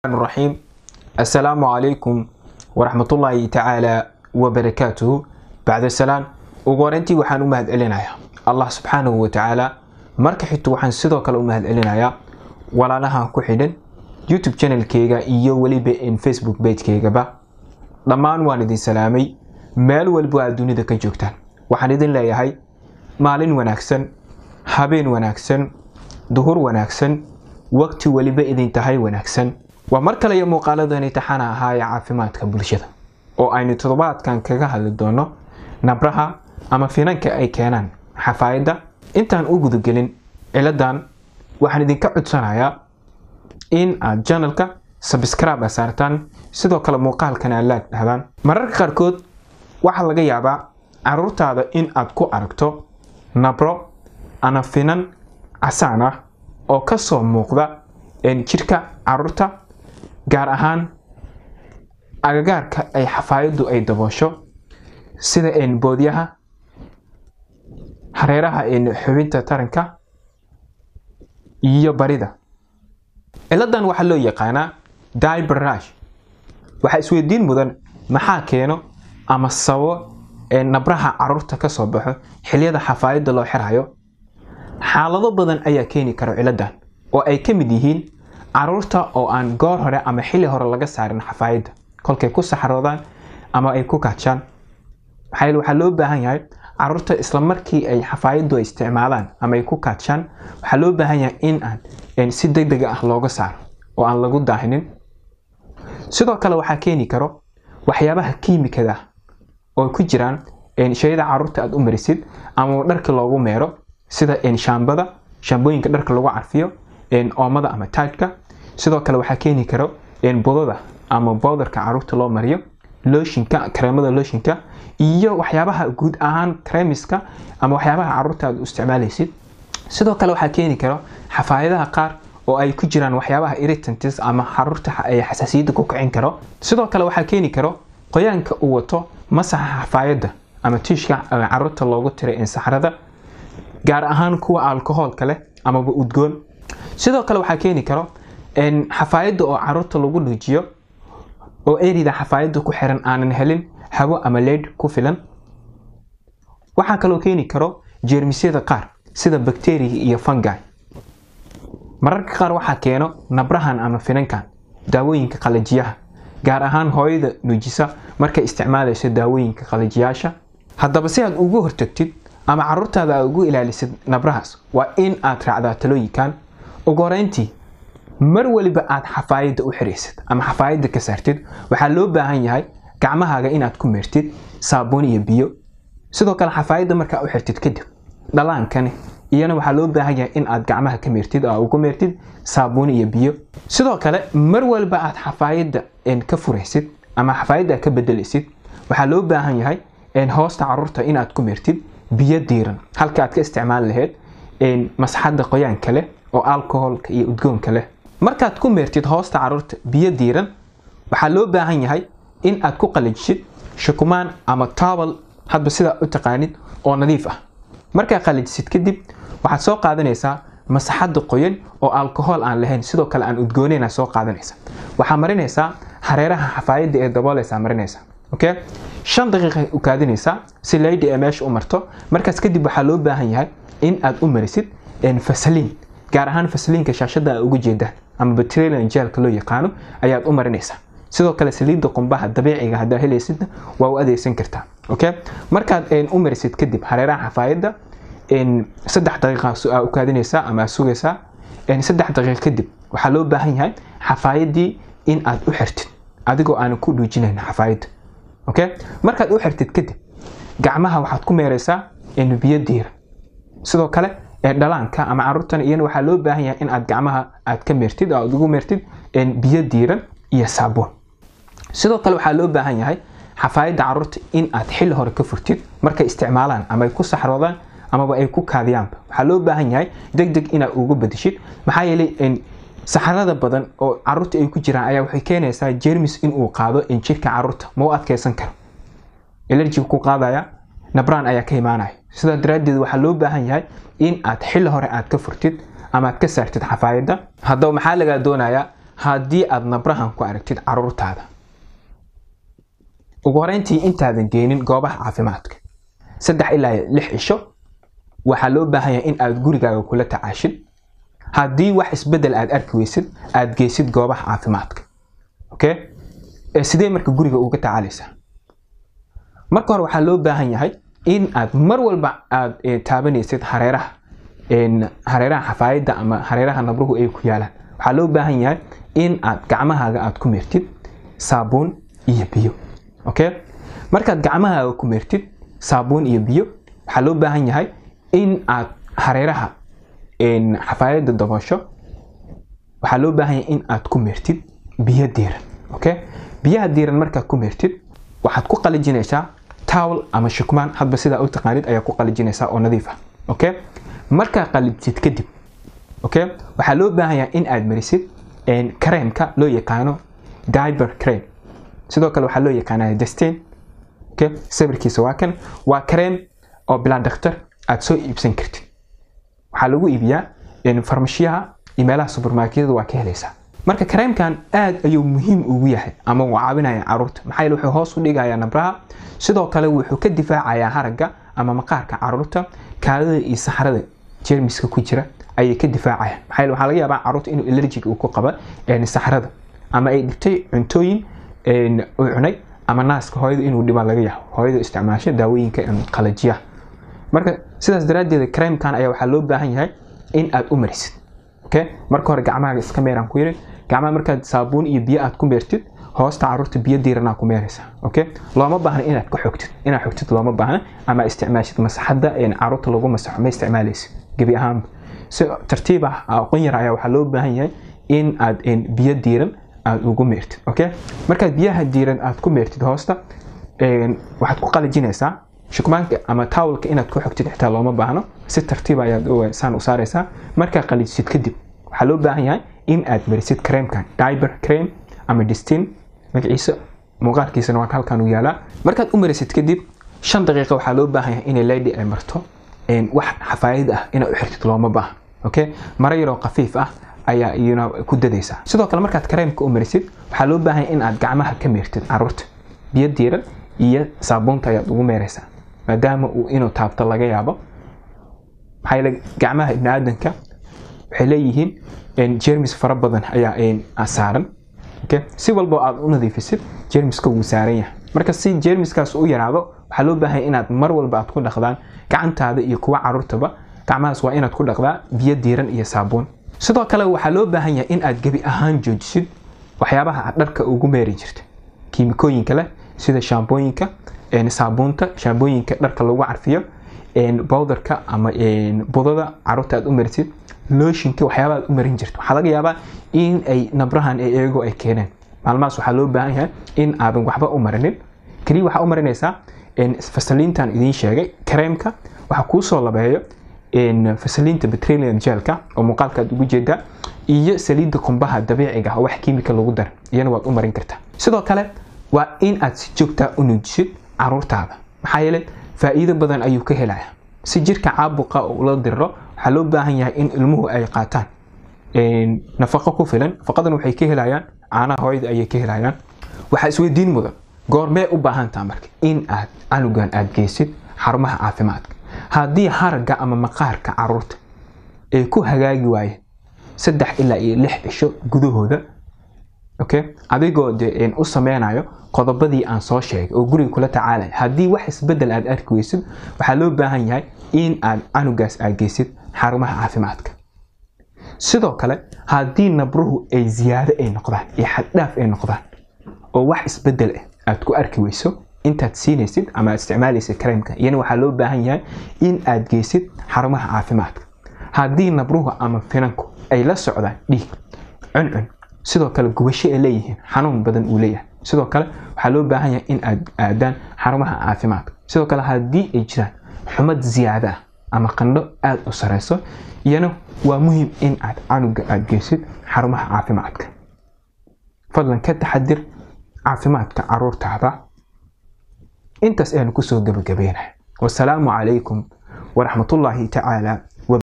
الرحيم السلام عليكم ورحمة الله تعالى وبركاته بعد السلام ugu horeyntii waxaan u mahad celinayaa allah subxaanahu wa tacaala marka xigto waxaan sidoo kale u mahad celinayaa walaalahan ku xidhan youtube channelkeyga iyo weliba in facebook pagekeygaba dhammaan waan idin salaamay meel walba aad dunida ka joogtaan waxaan idin leeyahay maalin wanaagsan habeen wanaagsan duhur wanaagsan waqti weliba idin tahay wanaagsan waa mar kale iyo muuqaaladani taxana ahaa ee caafimaadka bulshada oo aynu toddobaadkan kaga hadli doono nabraha ama finanka ay keenaan xafaayadda intaan u gudagelin ciladan waxaan idinka codsanayaa in aad janalka sabscribe saartaan sidoo kale muuqaalkan aad laag dhahdaan mararka qaarkood waxaa laga yaabaa caruurtaada in aad ku aragto nabro ama finan casaan ah oo kasoo muuqda jirka caruurta gaar ahaan agagaarka ay xafaayaddu ay daboosho sida boodyaha hareeraha xubinta taranka iyo barida ciladan waxaa loo yaqaanaa dibarash waxaa isweydiin mudan maxaa keeno ama sababo nabraha caruurta kasoo baxo xiliyada xafaayadda loo xirayo xaalado badan ayaa keeni kara ciladan oo ay ka mid yihiin caruurta oo aan goor hore ama xilli hore laga saarin xafaayadda kolkay ku saxroodaan ama ay ku kaajaan waxaa loo baahan yahay caruurta isla markii ay xafaayaddu ay isticmaalaan ama ay ku kaajaan waxaa loo baahan yahay in aan si deg deg ah looga saaro oo aan lagu daahinin sidoo kale waxaa keeni karo waxyaabaha kiimikada oo ku jiraan shayada caruurta aad u marisid ama dharka loogu meero sida shaambada shaambooyinka dharka lagu carfiyo oomada ama taajka sidoo kale waxaa keeni karo budada ama bowdarka caruurta loo mariyo looshinka kareemada looshinka iyo waxyaabaha guud ahaan kremiska ama waxyaabaha caruurta aad u isticmaalaysid sidoo kale waxaa keeni karo xafaayadaha qaar oo ay ku jiraan waxyaabaha irritantis ama caruurta ay xasaasiyadda ku kicin karo sidoo kale waxaa keeni karo qoyaanka uu wato masaxa xafaayadda ama tiishka caruurta loogu tiray insaxrada gaar ahaan kuwa alkohoolka leh amaba udgoon sidoo kale waxaa keeni karo xafaayadda oo caruurta lagu dhuujiyo oo erida xafaayadda ku xiran aanan helin hawo ama leed ku filan waxaa kaloo keeni karo jeermisyada qaar sida bakteriga iyo fungi mararka qaar waxaa keeno nabrahan ama finankan daawooyinka qalajiyaha gaar ahaan hooyada nuujisa markay isticmaalayso daawooyinka qalajiyaasha haddaba si aad ugu hortagtid ama caruurtaada aad ugu ilaalisid nabrahaas waa in aad raacdaa talooyinkan ugu horeyntii mar waliba aad xafaayadda u xiraysid ama xafaayadda ka saartid waxaa loo baahan yahay gacmahaaga inaad ku meertid saabuun iyo biyo sidoo kale xafaayadda markaa u xirtid kadib dhalaankani iyana waxaa loo baahan yahay in aad gacmaha ka meertid oo ugu meertid saabuun iyo biyo sidoo kale mar walba aad xafaayadda ka furaysid ama xafaayadda ka bedelaysid waxaa loo baahan yahay hoosta caruurta inaad ku meertid biyo diiran halka aad ka isticmaali lahayd masxadda qoyaanka leh oo alcoholka iyo udgoonka leh markaad ku meertid hoosta caruurta biyo diiran waxaa loo baahan yahay in aad ku qalajisid shukumaan ama towel hadba sidaa u taqaanid oo nadiif ah markaa qalajisid kadib waxaad soo qaadanaysaa masaxadda qoyan oo alcohol aan lahayn sidoo kale aan udgooneyn soo qaadanaysa waxaa marinaysaa hareeraha xafaayadda ee daboolaysaa marinaysa okay shan daqiiqa u kaadinaysaa si leydi ee meesha u marto markaas kadib waxaa loo baahan yahay in aad u marisid fasaliin gaar ahaan fasaliinka shaashada a uga jeedaan ama batrilian jeelka loo yaqaano ayaad u marinaysaa sidoo kale saliidda qumbaha dabiiciga haddaa helaysidna waa u adeegsan kartaa okay markaad u marisid kadib hareeraha xafaayadda saddex daqiiqa u kaadinaysaa ama sugaysaa saddex daqiiqa kadib waxaa loo baahan yahay xafaayaddii in aad u xirtid adigoo aanan ku dhuujinayn xafaayadda okay markaad u xirtid kadib gacmaha waxaad ku meeraysaa biyo diiran sidoo kale dhalaanka ama caruurtan iyana waxaa loo baahan yahay in aad gacmaha aad ka meertid oo aad ugu meertid biyo diiran iyo saabuun sidoo kale waxaa loo baahan yahay xafaayadda caruurta in aad xilli hore ka furtid markay isticmaalaan ama ay ku saxroodaan amaba ay ku kaadiyaanba waxaa loo baahan yahay deg deg inaad ugu badishid maxaa yeelay saxarada badan oo caruurta ay ku jiraan ayaa waxay keenaysaa jermis inuu qaado jirka caruurta ma u adkeysan karo elerjiga ku qaadaya nabraan ayaa ka imaanaya sidaa daraaddeed waxaa loo baahan yahay in aad xilli hore aad ka furtid ama aad ka saartid xafaayadda haddaba maxaa lagaa doonayaa haddii aad nabrahan ku aragtid caruurtaada ugu horeyntii intaadan geenin goobaha caafimaadka saddex ilaa lix cisho waxaa loo baahan yahay in aad gurigaaga kula tacaashid haddii wax isbedel aad arki weysid aad geysid goobaha caafimaadka okay sidee marka guriga uga tacaalaysaa marka hore waxaa loo baahan yahay in aad mar walba aad taabanaysid hareeraha hareeraha xafaayadda ama hareeraha nabruhu ay ku yaalaan waxaa loo baahan yahay in aad gacmahaaga aad ku meertid saabuun iyo biyo okay markaad gacmahaaga ku meertid saabuun iyo biyo waxaa loo baahan yahay in aad hareeraha xafaayadda daboosho waxaa loo baahan yahay in aad ku meertid biyo diiran okay biyaha diiran markaad ku meertid waxaad ku qalijinaysaa towel ama shukmaan hadba sidaa u taqaanid ayaa ku qalijinaysaa oo nadiif ah okay markaa qalijid kadib okay waxaa loo baahan yahay in aad marisid kareemka loo yaqaano diber cream sidoo kale waxaa loo yaqaanaa destin okay sawirkiisa waa kan waa kareem oo bilaa dhakhtar aad soo iibsan kartid waxaa lagu iibiyaa farmashiyaha iyo meelaha supermarketyada waa ka helaysaa marka kareemkan aad ayuu muhiim ugu yahay ama uu caawinaya caruurta maxaa yeele wuxuu hoos u dhigayaa nabraha sidoo kale wuxuu ka difaacayaa haragga ama maqaarka caruurta kaadada iyo saxarada jermiska ku jira ayay ka difaacayaan maxaa yeele waxaa laga yaabaa caruurta inuu allergic uu ku qaba saxarada ama ay dhibtay cuntooyin uu cunay ama naaska hooyada inuu dhibaa laga yaabo hooyada isticmaasho daawooyinka qalajiyaha marka sidaas daraaddeed kareemkan ayaa waxaa loo baahan yahay in aad u marisid okay marka hore gacmahaaga iska meeraan ku yiri gacmaha markaad saabuun iyo biyo aad ku meertid hoosta caruurta biyo diiranaa ku meeraysaa okay looma baahna inaad ka xogtid inaad xogtid looma baahna ama isticmaashid masaxadda caruurta lagu masaxo ma isticmaalaysid gebi ahaanba si tartiib ah aqoon yar ayaa waxaa loo baahan yahay in aad biyo diiran aad ugu meertid okay markaad biyaha diiran aad ku meertid hoosta waxaad ku qalajinaysaa shukmaanka ama tawlka inaad ku xogtid xitaa looma baahno si tartiib ayaad saan u saaraysaa markaa qalijisid kadib waxaa loo baahan yahay in aad marisid kareemkan diber cream ama distin magaciisa muuqaalkiisana waa halkan u yaalaa markaad u marisid kadib shan daqiiqa waxaa loo baahan yahay inay lady ay marto wax xafaayad ah inaad u xirtid looma baahno okay maro yaroo khafiif ah ayaa iyuna ku dadaysaa sidoo kale markaad kareemka u marisid waxaa loo baahan yahay in aad gacmaha ka meertid caruurta biyo diiran iyo saabuunta ayaad ugu meeraysaa maadaama uu inuu taabto laga yaabo maxaa yeele gacmaha ibni aadanka waxay leeyihiin jermis fara badan ayaa saaran okay si walbo aad u nadiifisid jermiska wuu saaran yahay marka si jermiskaas u yaraado waxaa loo baahan inaad mar walba aad ku dhaqdaan gacantaada iyo kuwa caruurtaba gacmahaas waa inaad ku dhaqdaa biyo diiran iyo saabuun sidoo kale waxaa loo baahan yahay in aad gebi ahaan joojisid waxyaabaha aad dharka ugu meeri jirta kiimikooyinka leh sida shaambooyinka saabuunta shaambooyinka dharka lagu carfiyo bowdarka ama budada caruurta aad u marisid looshinka waxyaaba aad u marin jirto waxaa laga yaabaa in ay nabrahan eego ay keeneen maalmahaas waxaa loo baahan yahay in aadan waxba u marinin keliya waxaa u marinaysaa fasaliintan idiin sheegay kareemka waxaa kuu soo labeeyo fasaliinta petroleum gelka oo muuqaalka aad ugu jeedaa iyo saliidda qumbaha dabiiciga oo wax kiimika lagu daran iyana waad u marin kartaa sidoo kale waa in aad si joogtaa u nuujisid caruurtaada maxaa yeele faa'iido badan ayuu ka helaya si jirka caabuqa ula diriro waxaa loo baahan yahay in ilmuhu ay qaataan nafaqo ku filan nafaqadan waxay ka helayaan caanaha hooyada ayay ka helayaan waxaa isweydiin mudan goormee u baahantaa marka in aad canugan aad geysid xarumaha caafimaadka haddii haragga ama maqaarka caruurta ay ku hagaagi waayeen saddex ilaa iyo lix cisho gudahooda okay adigoo de u sameynayo qodobadii aan soo sheegay oo guriga kula tacaalaya haddii wax isbedel aad arki weysid waxaa loo baahan yahay in aad canugaas aad geysid xarumaha caafimaadka sidoo kale haddii nabruhu ay ziyaado ay noqdaan iyo xaddhaaf ay noqdaan oo wax isbedel ah aad ku arki weyso intaad siinaysid ama aad isticmaalaysid kareemka iyana waxaa loo baahan yahay in aad geysid xarumaha caafimaadka haddii nabruhu ama finanku ay la socdaan dhiig cuncun sidoo kale gubasho ay leeyihiin xanuun badan uu leeyahay sidoo kale waxaa loo baahan yahay in aad aadaan xarumaha caafimaadka sidoo kale haddii ay jiraan xumad ziyaada ah ama qandho aada u sareyso iyana waa muhiim in aad canuga aad geysid xarumaha caafimaadka fadlan ka taxadir caafimaadka caruurtaada intaas ayanu kusoo gabagabeynaya wasalaamu calaykum waraxmatullaahi tacaala